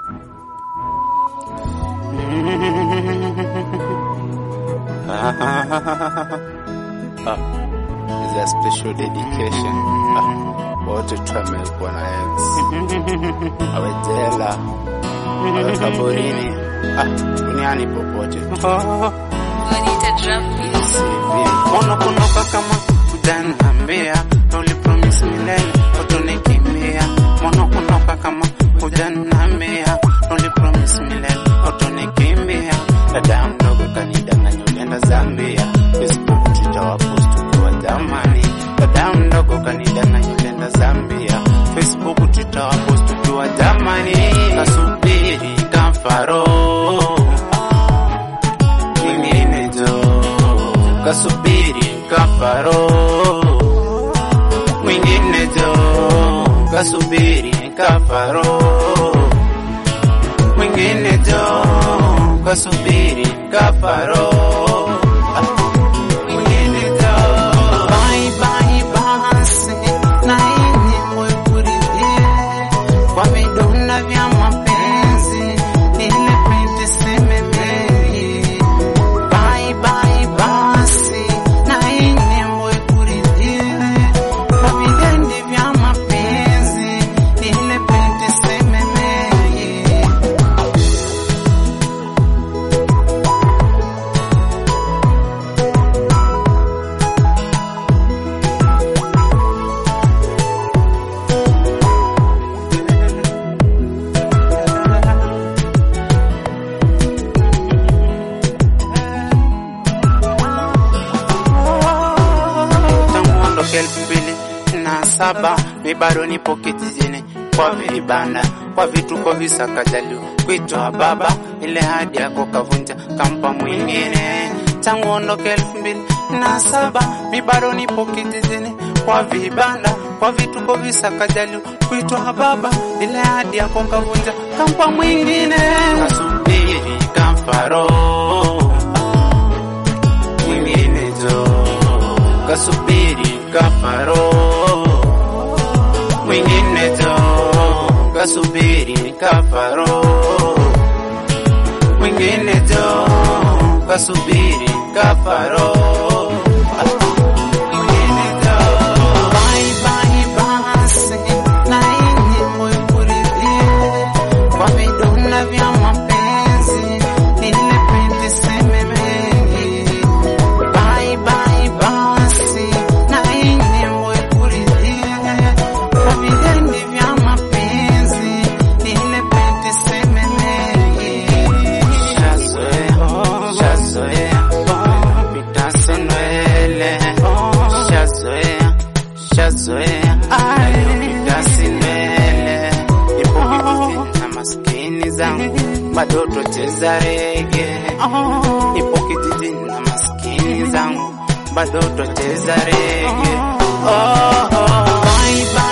Ah, is a special dedication. Ah, wote tumekuwa na ex. Awe jela, awe kaburini, ah, duniani popote. Bonita drum beat. CV. Unakunoka kama kujanambia ulipromise milele utonikimbia. Unakunoka kama kujanambia ulipromise milele utonikimbia. Dada mdogo kanidanganya ulienda Zambia, Facebook Twitter wapost ukiwa Jamani. Dada mdogo kanidanganya ulienda Zambia, Facebook Twitter wapost ukiwa Jamani. Kasubiri kafaro mwingine jo kasubiri kafaro mwingine jo kasubiri kafaro mwingine jo kasubiri kafaro Ah, mwingine jo bye bye basi na yenye mwekuridhie kwa vidonda vya mapenzi ile pete sememei Bye bye basi na yenye mwekuridhie kwa vidonda vya mapenzi ile pete sememei tangu ondoke elfu mbili na saba mi bado nipo kijijini kwa vibanda kwa vituko visakajaliwa kuitwa baba ile hadi yako kavunja kampa mwingine tangu ondoke elfu mbili na saba mi bado nipo kijijini kwa vibanda kwa vituko visakajaliwa kuitwa baba ile hadi yako kavunja kampa mwingine kasubiri kamfaro mwingine jo kasubiri kafaro mwingine jo kasubiri kafaro mwingine jo kasubiri kafaro Ah, mwingine jo. Bye, bye, basi, na yenye mwekuridhie kwa vidonda vya mapenzi ile pete sememei Bye bye basi na yenye mwekuridhie kwa vidonda vya mapenzi ile pete sememei Shazoea, shazoea, pitaso nwele Shazoea, shazoea, pitasi nwele Ipo kijijini na maskini zangu bado tocheza rege Ipo kijijini na maskini zangu bado tocheza rege oh, oh. Bye, bye.